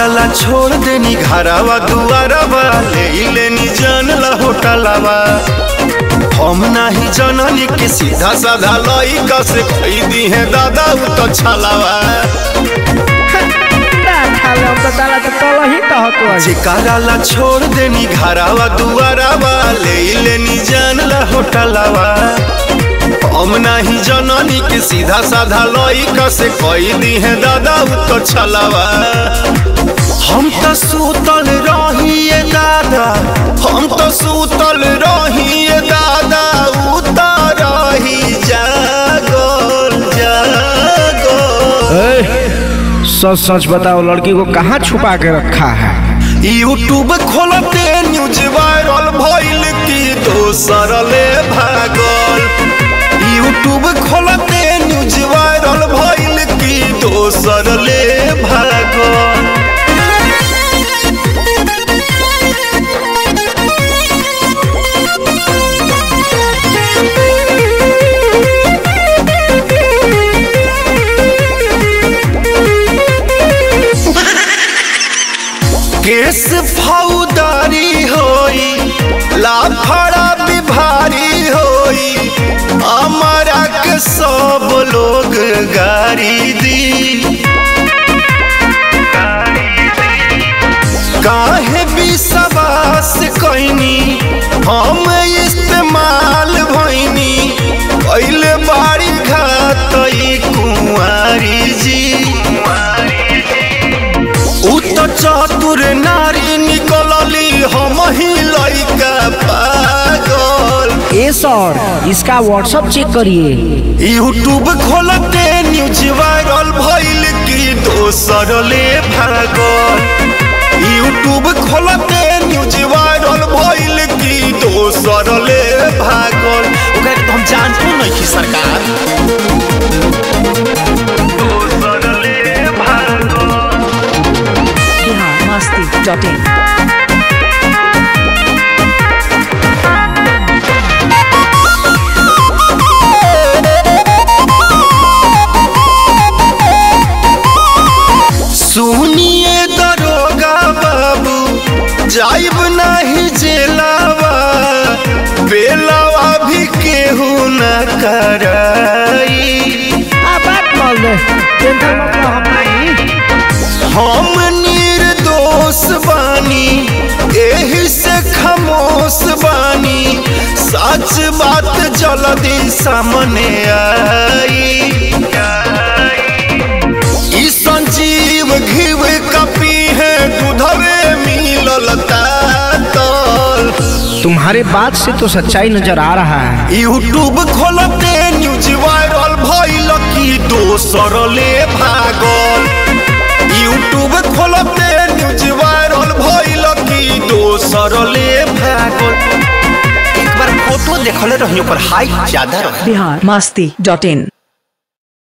ला छोड़ देनी घरावा दुआरवा ले लेनी जान ला होटलवा हम नाही जननी के सीधा साधा लइका से खरीदी है दादा उ तो छलावा ना खाले हम तो ताला तो कल ही कहत हो चिकारा ला छोड़ देनी घरावा दुआरवा ले लेनी जान ला होटलवा हम नाही जननी के सीधा साधा लइका से खरीदी है दादा उ तो छलावा हम तो सूतल रहिए दादा हम तो सूतल रहिए दादा उतर रही जागल जागल सच सच बताओ लड़की को कहाँ छुपा के रखा है यूट्यूब खोलते न्यूज वायरल भइल की दोसर ले भागल यूट्यूब खोलते न्यूज वायरल भइल की दोसर ले भागल केस फौदारी होई लाफड़ा बिभारी होई हमारा के सब लोग गारी दी काहे विश्वास कैनी हम इस्तेमाल भइनी पहले बाड़ी घात कुंवारी जी उ तो चतुर नारी निकलली हम ही लइका पागल ए सर इसका व्हाट्सअप चेक करिए यूट्यूब खोलते न्यूज वायरल भइल की दोसर ले भागल यूट्यूब खोलते न्यूज वायरल भइल की दोसर ले भागल ओकरा के तो हम जानतो नहीं की सरकार दोसर ले भागल biharmasti.in सुनिए दरोगा बाबू जाइब नहीं जेलावा बेलावा भी केहू न कराई आ बात बोल दे टेंशन मत लो हम नहीं हम निर्दोष बानी एही से खामोश बानी सच बात जल्दी सामने आई ई संजीव घीव कपी है दूधवे मिलल तातल तुम्हारे बात से तो सच्चाई नजर आ रहा है यूट्यूब खोलते न्यूज वायरल भइल की दोसर ले भागल यूट्यूब खोलते न्यूज वायरल भइल की दोसर ले भागल एक बार फोटो देखले रही पर हाइट ज्यादा रहे biharmasti.in